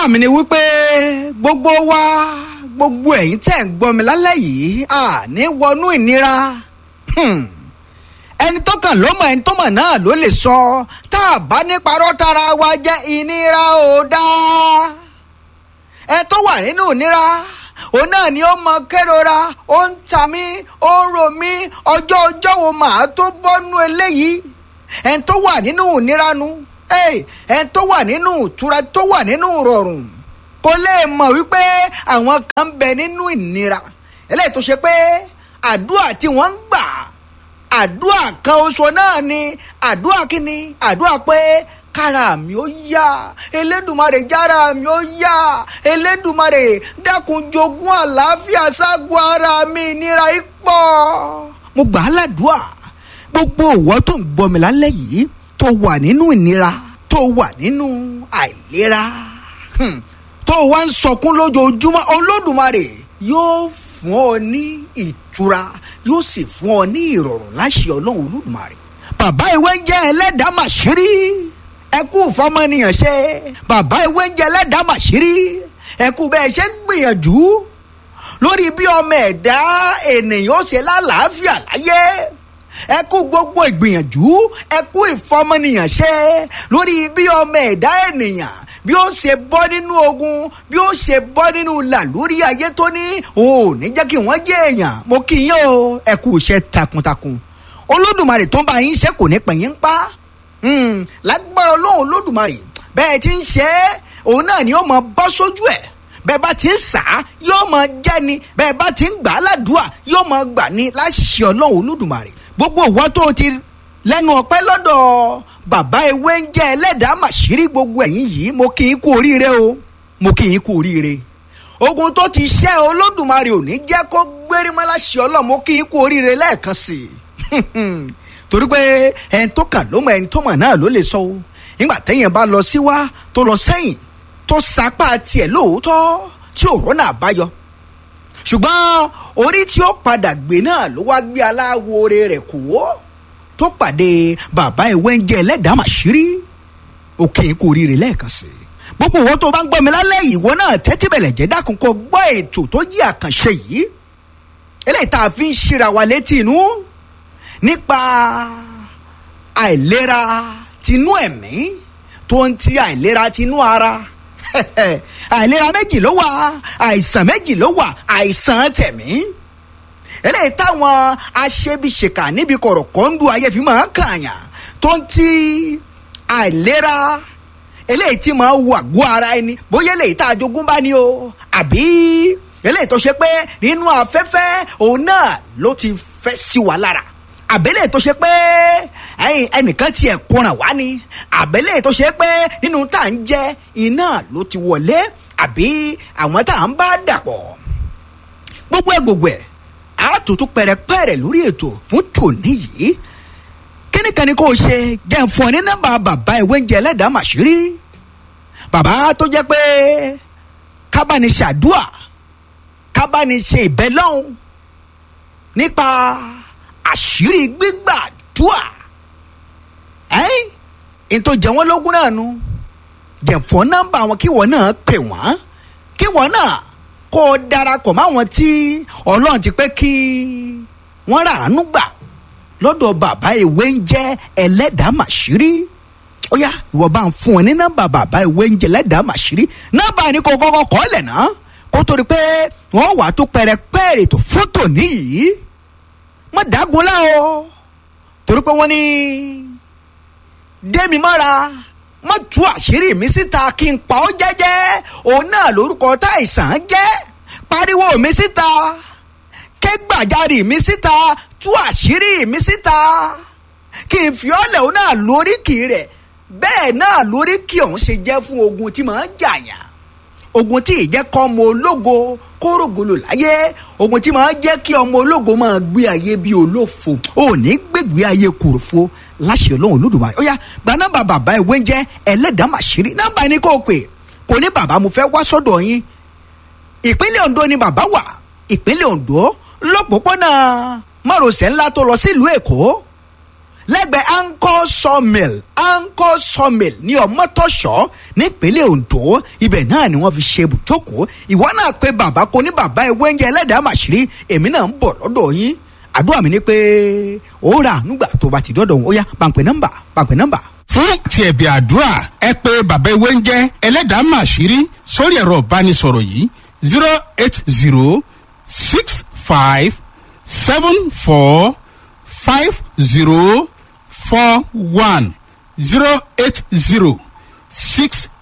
àdúrà mi ni wípé gbogbo wa gbogbo ẹ̀yin tẹ̀ ń gbọ́ mi lálẹ́ yìí àní wọnú ìnira ẹni tó kàn ló mọ̀ ẹni tó mọ̀ náà ló lè sọ tá a bá ní parọ́ tara wa jẹ́ ìnira ò dáa ẹ tó wà nínú ìnira òun náà ni ó mọ kérora ó ń ta mí ó ń ro mí ọjọ́ ọjọ́ wo màá tó bọ́nú eléyìí ẹni tó wà nínú ìnira nu ẹni tó wà nínú ìtura tó wà nínú ìrọ̀rùn kò lè mọ̀ wípé àwọn kan ń bẹ nínú ìnira eléyìí tó ṣe pé àdúrà tí wọ́n ń gbà àdúrà kan oṣù náà ni àdúrà kíni àdúrà pé kára mi ó yá elédùmarè jára mi ó yá elédùmarè dákun jogún àlàáfíà ságọ́ ara mi ìnira ipò. mo gbà á ládùúà gbogbo òwò tó ń gbọ́ mi lálẹ́ yìí tó wà nínú ìnira tó wà nínú àìlera tó wá ń sọkún lójoojúmọ́ olódùmarè yóò fún ọ ní ìtura yóò sì fún ọ ní ìrọ̀rùn láṣẹ ọlọ́run olódùmarè. bàbá ìwé ń jẹ́ ẹlẹ́dàá màṣírí ẹ kú fọmọnìyàn ṣe bàbá ìwé ń jẹ́ ẹlẹ́dàá màṣírí ẹ kú bẹ́ẹ̀ ṣe ń gbìyànjú lórí bí ọmọ ẹ̀dá ènìyàn ṣe lálàáfíà láyé ẹ kú gbogbo ìgbìyànjú ẹ kú ìfọmọnìyàn ṣe lórí bí ọmọ ẹ̀dá ènìyàn bí ó ṣe bọ́ nínú ogun bí ó ṣe bọ́ nínú làlórí ayé tó ní ò ní jẹ́ kí wọ́n jẹ́ èèyàn mo kí yín o ẹ kú iṣẹ́ takuntakun olódùmarè tó ń bá yín ṣe kò ní pẹ̀yìn ń pa lágbára ọlọ́run olódùmarè bẹ́ẹ̀ ti ń ṣe é òun náà ni ó mọ bọ́ sójú ẹ̀ bẹ́ẹ̀ bá ti ń sà á yóò mọ jẹ́ ni bẹ́ẹ̀ bá ti ń gbà á ládùúà yóò mọ gbà ní láṣẹ ọlọ́run olódùmarè gbogbo ìwọ tó ti lẹ́nu ọpẹ́ lọ́dọ̀ bàbá ewé ń jẹ́ ẹlẹ́dàá màṣírí gbogbo ẹ̀yìn yìí mo kì í kú oríire o mo kì í kú oríire ogun tó ti ṣẹ́ olódùmarè ò ní jẹ́ kó gbérí mọ́ láṣẹ ọlọ́run mo kì í kú oríire lẹ́ẹ̀kan sí i torí pé ẹni tó kàn ló mọ ẹni tó mọ̀ náà ló lè sọ o nígbà téèyàn bá lọ síwá tó lọ sẹ́yìn tó sapá tiẹ̀ lóòótọ́ tí ò rọ́nà àbáyọ ṣùgbọ́n orí tí ó padà gbé náà ló wá gbé aláwo rẹ̀ kú ó tó pàdé bàbá ìwé ń jẹ ẹlẹ́dàá màṣírí òkè kò ríire lẹ́ẹ̀kan sí i gbogbo ìwọ tó bá ń gbọ́ mi lálẹ́ ìwọ náà tẹ́tí bẹ̀lẹ̀ jẹ́ dákun kó gbọ́ ètò tó jí àkànṣe yìí eléyìí tá a fi ń ṣíra wa létí inú nípa àìlera tinú ẹ̀mí tó ń ti àìlera tinú ara àìlera méjì ló wà àìsàn méjì ló wà àìsàn tẹ̀mí eléyìí táwọn aṣebiṣèkà níbi kọ̀rọ̀ kọ́ńdú ayé fi máa ń kàyàn tó ń ti àìlera eléyìí tí máa wà gbọ́ ara ẹni bóyá eléyìí tá a jogún bá ní o àbí eléyìí tó ṣe pé nínú afẹ́fẹ́ òun náà ló ti fẹ́ sí wa lára àbẹ́lẹ̀ tó ṣe pé ẹnìkan tiẹ̀ kóran wá ni àbẹ́lẹ̀ tó ṣe pé nínú tá à ń jẹ iná ló ti wọlé àbí àwọn tá à ń bá dàpọ̀ gbogbo ẹ̀ gbogbo ẹ̀ àtúntún pẹ̀rẹ̀pẹ̀rẹ̀ lórí ètò fún tòní yìí kíni kan ni kò ṣe jẹ́ fún ọ ní nọ́mbà bàbá ìwé ń jẹ ẹlẹ́dàá màṣírí bàbá tó jẹ́ pé kábàánì ṣàdúà kábàánì ṣe ìbẹ́lọ́hún nípa àṣírí gbígbàdúà ẹ́n ètò jẹ́ wọ́n lógún náà nu jẹ́ fún nọ́mbà wọn kí wọ́n náà pè wọ́n kí wọ́n náà kó o darapọ̀ máwọn tí ọlọ́run ti pé kí wọ́n rà ánú gbà lọ́dọ̀ bàbá ìwé ń jẹ́ ẹlẹ́dàá màṣírí ó yá ìwọ bá ń fún ẹ ní nọ́mbà bàbá ìwé ń jẹ́ ẹlẹ́dàá màṣírí nọ́mbà ni kò kọ́kọ́ kọ́ lẹ̀ ná kó tó di pé wọ́n wà tó pẹrẹpẹrẹ tó fótò níyìí mọ̀ dágunlá o torí pé wọ́n ní dẹ́mi mọ́ra má tú àṣírí mi síta kí n pa ọ́ jẹ́jẹ́ òun náà lórúkọ tá àìsàn jẹ́ pariwo mi síta kẹ́gbàjarì mi síta tú àṣírí mi síta kí n fi ọ́lẹ̀ òun náà lóríkì rẹ̀ bẹ́ẹ̀ náà lóríkì ọ̀hún ṣe jẹ́ fún ogun tí màá jàyàn ogun tí ì jẹ́ kọ́ ọmọ ológo kórògolo láyé ogun tí màá jẹ́ kí ọmọ ológo máa gbé ayé bí olófo ò ní gbégbé ayé kòròfo láṣẹ ọlọ́run olódùmarè ó yá gba nọ́mbà bàbá ìwé ń jẹ́ ẹlẹ́dàá màṣírí nọ́mbà ni kò pè kò ní bàbá mo fẹ́ wá sọ́dọ̀ yín ìpínlẹ̀ ondo ni bàbá wà ìpínlẹ̀ ondo lọ́pọ̀pọ̀nà márosẹ̀ ńlá tó lọ sílùú èkó lẹ́gbẹ̀ẹ́ anchor sawmill anchor sawmill ní ọmọtọ́ṣọ́ nípínlẹ̀ ondo ibẹ̀ náà ni wọ́n fi ṣe ibùjókòó ìwọ náà pé bàbá kò ní bàbá ewé oúnjẹ ẹlẹ́dàá màṣírí èmi náà ń bọ̀ lọ́dọ̀ yín àdúrà mi ni pé ó rà ànúgbà tó bá ti dọ́dọ̀ wọn ó yá pàǹpẹ́ nọ́mbà pàǹpẹ́ nọ́mbà fún ti ẹ̀bì àdúrà ẹ pé bàbá ewé ń jẹ́ ẹlẹ́dàá màṣírí sórí ẹ̀rọ ìbánisọ̀rọ̀ yìí zero eight zero six five seven four five zero four one zero eight zero six